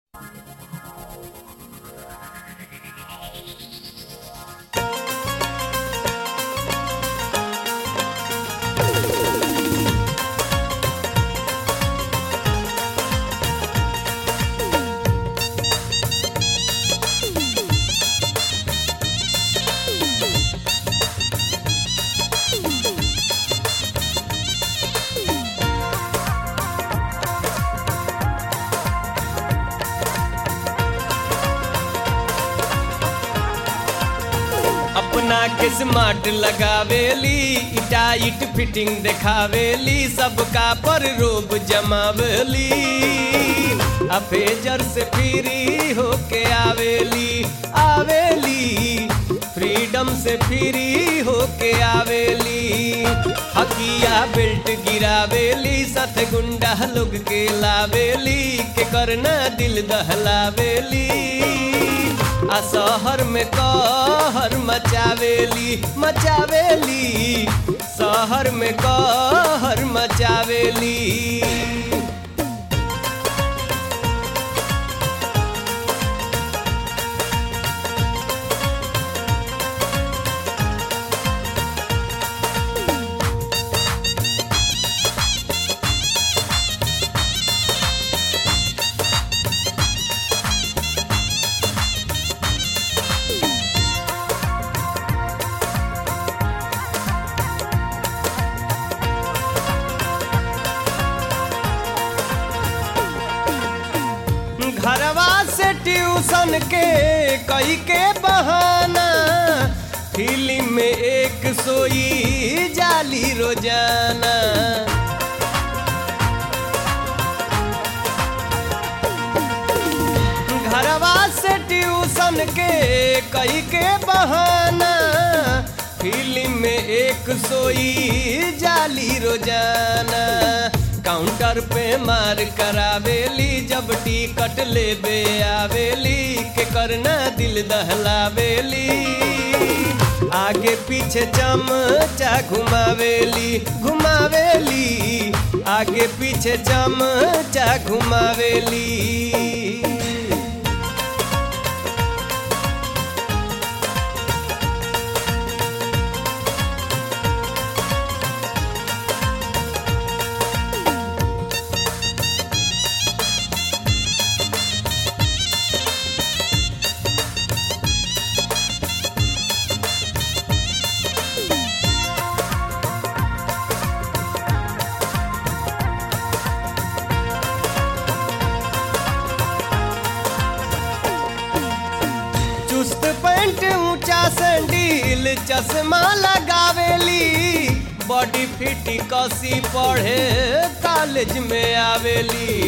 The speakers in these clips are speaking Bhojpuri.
अपना के स्मार्ट लगावेली टाइट फिटिंग देखावेली सबका पर रोब जमावेली अफेजर से फ्री होके आवेली आवेली फ्रीडम से फ्री होके आवेली हकिया बेल्ट गिरावेली सत गुंडा लोग के लावेली के करना दिल दहलावेली आ शहर में कहर मचावेली मचावेली शहर में कहर मचावेली घरवा से ट्यूशन के कई के बहाना फिल्म में एक सोई जाली रोजाना घरवा से ट्यूशन के कई के बहाना फिल्म में एक सोई जाली रोजाना काउंटर पे मार करावेली जब टिकट लेबे आवेली के करना दिल दहलावेली आगे पीछे चमचा घुमावेली घुमावेली आगे पीछे चमचा घुमावेली चुस्त पैंट ऊंचा सैंडील चश्मा लगावेली बॉडी फिट कसी पढ़े कॉलेज में आवेली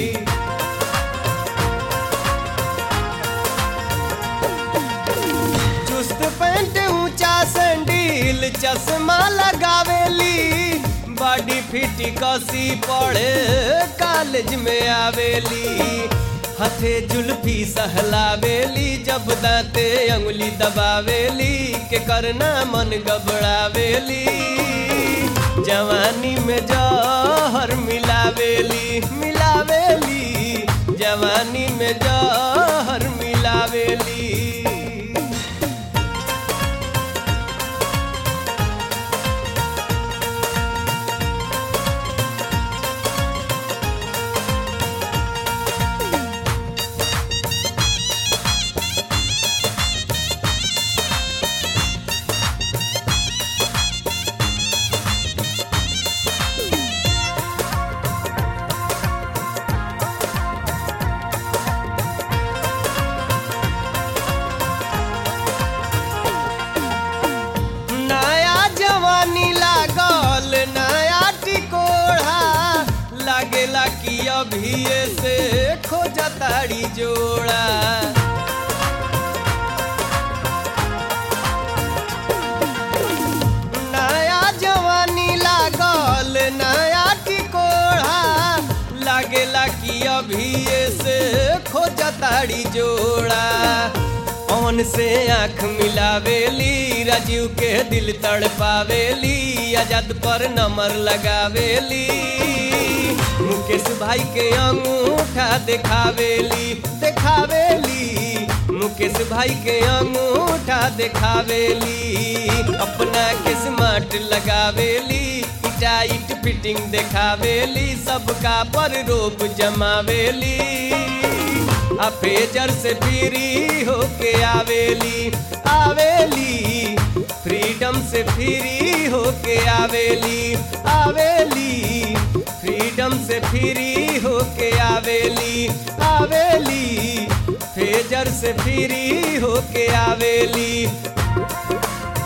चुस्त पैंट ऊंचा सैंडील चश्मा लगावेली बॉडी फिट कसी पढ़े कॉलेज में आवेली हथे जुल्फी सहलावेली जब दांते अंगुली दबावेली के करना मन गबड़ावेली जवानी में जहर मिलावेली मिलावेली जवानी में जहर मिलावेली नया जवानी लागल नया टिकोढ़ा लागेला कि अभी से खोजताड़ी जोड़ा नया जवानी लागल नया टिकोढ़ा लागेला कि अभी से खोजताड़ी जोड़ा पवन से आंख मिलावेली राजीव के दिल तड़पावेली आजाद पर नंबर लगावेली मुकेश भाई के अंगूठा देखावेली देखा मुकेश भाई के अंगूठा देखावेली अपना के स्मार्ट लगावेली टाइट फिटिंग देखावेली सबका पर रोप जमावेली आ फेजर से फ्री होके आवेली आवेली फ्रीडम से फ्री होके आवेली आवेली फ्रीडम से फ्री होके आवेली आवेली फेजर से फ्री होके आवेली